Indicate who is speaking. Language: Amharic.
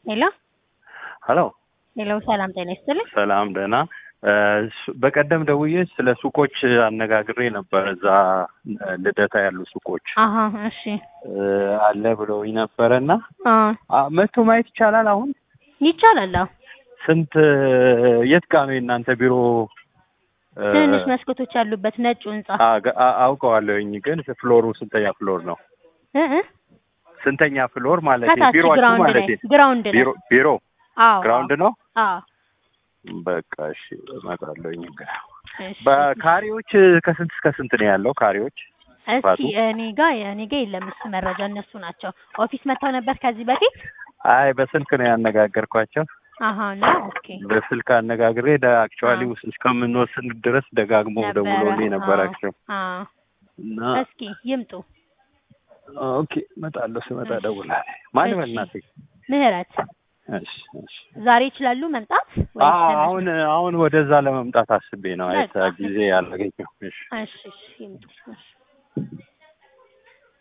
Speaker 1: ሄሎ
Speaker 2: ሀሎ
Speaker 1: ሄሎ፣ ሰላም ጤና ይስጥልኝ።
Speaker 2: ሰላም ደህና። በቀደም ደውዬ ስለ ሱቆች አነጋግሬ ነበር። እዛ ልደታ ያሉ ሱቆች
Speaker 1: አሀ እሺ።
Speaker 2: አለ ብለውኝ ነበረ እና
Speaker 1: አ
Speaker 2: መቶ ማየት ይቻላል? አሁን
Speaker 1: ይቻላል። አዎ
Speaker 2: ስንት የት ጋ ነው የእናንተ ቢሮ?
Speaker 1: ትንንሽ መስኮቶች ያሉበት ነጩ ህንጻ
Speaker 2: አ- አ- አውቀዋለሁኝ፣ ግን ፍሎሩ ስንተኛ ፍሎር ነው?
Speaker 1: እ እ
Speaker 2: ስንተኛ ፍሎር ማለት
Speaker 1: ከታች
Speaker 2: ቢሮአችሁ
Speaker 1: ግራውንድ
Speaker 2: ማለት
Speaker 1: ላይ ግራውንድ ላይ
Speaker 2: ቢሮ ቢሮ
Speaker 1: አዎ
Speaker 2: ግራውንድ ነው?
Speaker 1: አዎ
Speaker 2: በቃ እሺ እመጣለሁኝ።
Speaker 1: እሺ።
Speaker 2: በካሬዎች ከስንት እስከ ስንት ነው ያለው? ካሬዎች
Speaker 1: እስኪ እኔ ጋ እኔ ጋ የለም እሱ መረጃ እነሱ ናቸው። ኦፊስ መጥተው ነበር ከዚህ በፊት?
Speaker 2: አይ በስልክ ነው ያነጋገርኳቸው።
Speaker 1: አሀ ነው ኦኬ
Speaker 2: በስልክ አነጋግሬ አክቹዋሊ እስከምንወስን ድረስ ደጋግሞ ደውሎልኝ ነበር።
Speaker 1: አዎ፣
Speaker 2: አክቹዋሊ
Speaker 1: አዎ።
Speaker 2: እና
Speaker 1: እስኪ ይምጡ።
Speaker 2: ኦኬ እመጣለሁ። ስመጣ እደውላለሁ። ማን
Speaker 1: እሺ።
Speaker 2: በእናትህ?
Speaker 1: ምህረት
Speaker 2: እሺ እሺ።
Speaker 1: ዛሬ ይችላሉ መምጣት ወይስ
Speaker 2: አዎ
Speaker 1: ለመቼ?
Speaker 2: አሁን አሁን ወደዛ ለመምጣት አስቤ ነው። አይ
Speaker 1: በቃ።
Speaker 2: ጊዜ አላገኘሁም። እሺ
Speaker 1: እሺ እሺ ይምጡ። እሺ